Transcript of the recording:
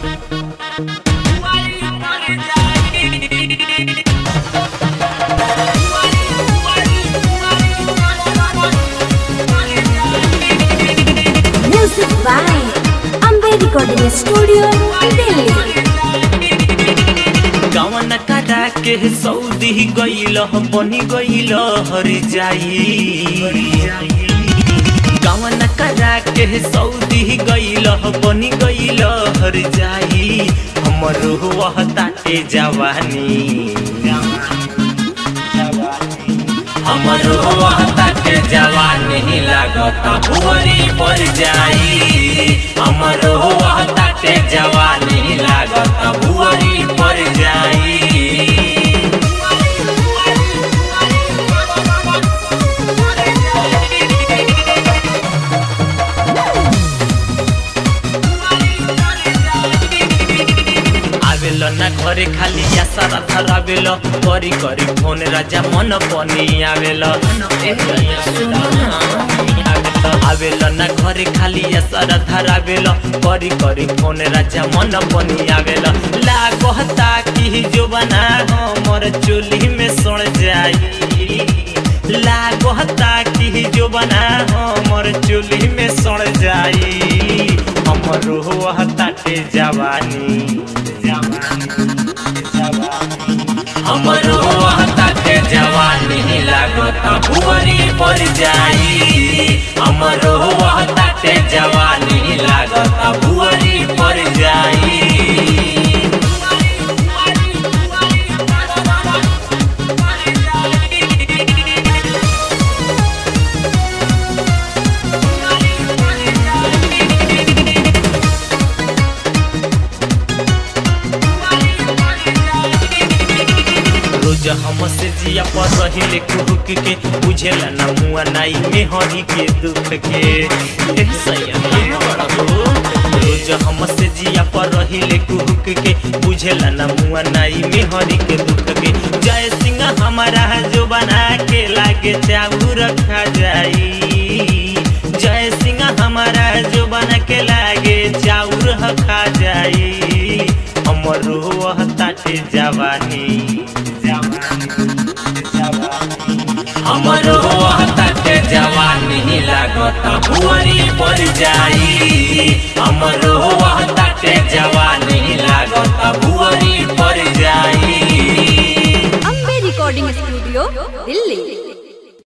Music by Ambe Recording Studio, Delhi. कवन करा के सऊदी गईल बनी गईल हर जाई कवन करा के सऊदी गईल बनी गईल हर जाई हमर वह ताटे जवानी हमर वह ताटे जवानी लागत भुवरी पर जाई हमर वह ताटे जवानी लागत भुवरी पर जाई आवेल ना घरे खाली या सारा थर आवेल करी करी फोन राजा मन पनी आवेल आवेल ना घरे खाली या सारा थर आवेल करी करी फोन राजा मन पनी आवेल लागता कि जो बना हमर चोली में सड़ जाई लागता कि जो बना हमर चोली में सड़ जाई हमर रोह ताटे जवानी हमर रोह ताटे जवानी लागत भुवरी पर जाई हमर रोह ताटे जवानी लागत भुवरी पर जाई रोज हम से जिया पर रहिले कुहुक के बुझेला ना मुआ नाई में हरी के दुख के ए सैया बड़ा हो रोज हम से जिया पर रहिले कुहुक के बुझेला ना मुआ नाई में हरी के दुख के जय सिंह हमारा जो बना के लागे चाऊ रखा जाई जय सिंह हमारा जो बना के लागे चाउर खा जाई हमर रोह ताटे जवानी हमर रोह ताटे जवानी लागत भुवरी पर जाई हमर रोह ताटे जवानी लागत भुवरी पर जाई Ambe Recording Studio, Delhi.